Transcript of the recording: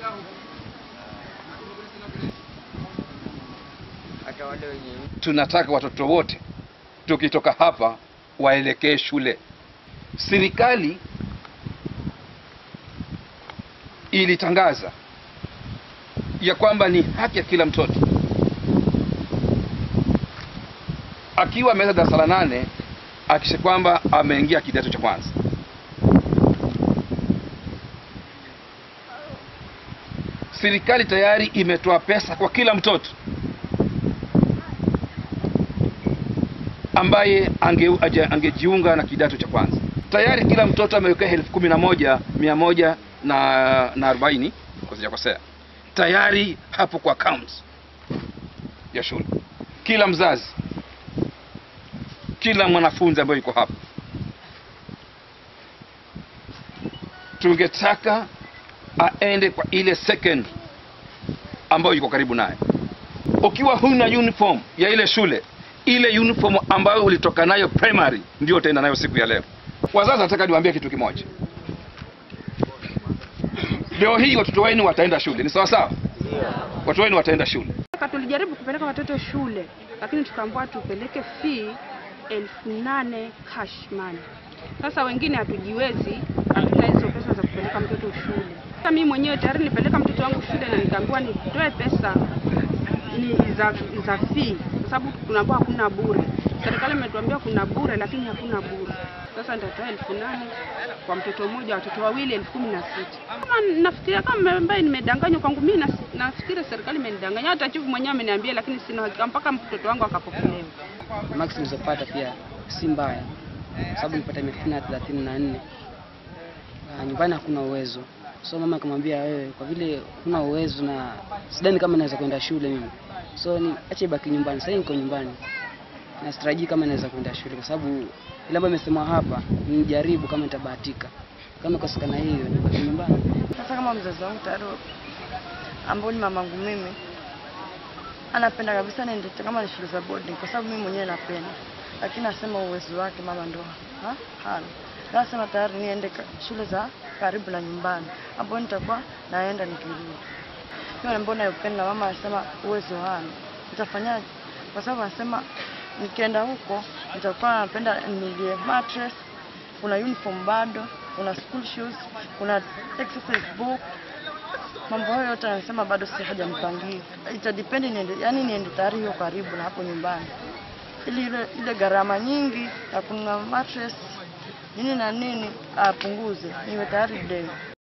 hata wale wenye tunataka watoto wote tukitoka hapa waelekee shule. Serikali ilitangaza ya kwamba ni haki ya kila mtoto akiwa ameweza darasa la nane akisha kwamba ameingia kidato cha kwanza. Serikali tayari imetoa pesa kwa kila mtoto ambaye ange, aje- angejiunga na kidato cha kwanza. Tayari kila mtoto amewekea elfu kumi na moja mia moja na na arobaini kwa sijakosea, tayari hapo kwa account ya shule. Kila mzazi, kila mwanafunzi ambaye yuko hapa, tungetaka aende kwa ile second ambayo yuko karibu naye. Ukiwa huna uniform ya ile shule, ile uniform ambayo ulitoka nayo primary ndio utaenda nayo siku ya leo. Wazazi, nataka niwaambie kitu kimoja. Leo hii watoto wenu wataenda shule, ni sawa sawa? Watoto wenu wataenda shule. Sasa tulijaribu kupeleka watoto shule, lakini tukaambiwa tupeleke fee elfu nane cash money. Sasa wengine hatujiwezi, hatuna hizo pesa za kupeleka mtoto shule. Sasa mimi mwenyewe tayari nilipeleka mtoto wangu shule na nikaambiwa nitoe pesa ni za za fee, kwa sababu tunaambiwa hakuna bure. Serikali imetuambia kuna bure, lakini hakuna bure. Sasa nitatoa elfu nane kwa mtoto mmoja, watoto wawili elfu kumi na sita. Kama nafikiria kama ambaye nimedanganywa kwangu mimi, nas- nafikiri serikali imenidanganya. Hata chifu mwenyewe ameniambia, lakini sina hakika mpaka mtoto wangu akapokelewa. max nilizopata pia si mbaya, kwa sababu nilipata mia na thelathini na nne. Ah, Nyumbani hakuna uwezo, so mama akamwambia, wewe kwa vile huna uwezo na sidhani kama naweza kwenda shule mimi, so ni acha ibaki nyumbani. Sasa niko nyumbani na sitarajii kama naweza kwenda shule, kwa sababu ile ambayo imesema hapa nijaribu kama nitabahatika, kama ikosekana hiyo nibaki nyumbani. Sasa kama mzazi wangu tayari ambao ni mamangu mimi anapenda kabisa niende kama ni shule za boarding, kwa sababu mimi mwenyewe napenda, lakini nasema uwezo wake mama ndo ha? hana. Nasema tayari niende ka- shule za karibu na nyumbani, ambapo nitakuwa naenda nikirudi. Hiyo ambayo nayopenda, mama anasema uwezo hana, nitafanyaje? Kwa sababu anasema nikienda huko nitakuwa napenda nilie mattress, kuna uniform bado, kuna school shoes, kuna exercise book mambo hayo yote anasema bado si hajanipangia. Itadipendi niende, yani niende tayari hiyo karibu na hapo nyumbani, ili ile, ile gharama nyingi ya kununua mattress nini na nini apunguze, niwe tayari day.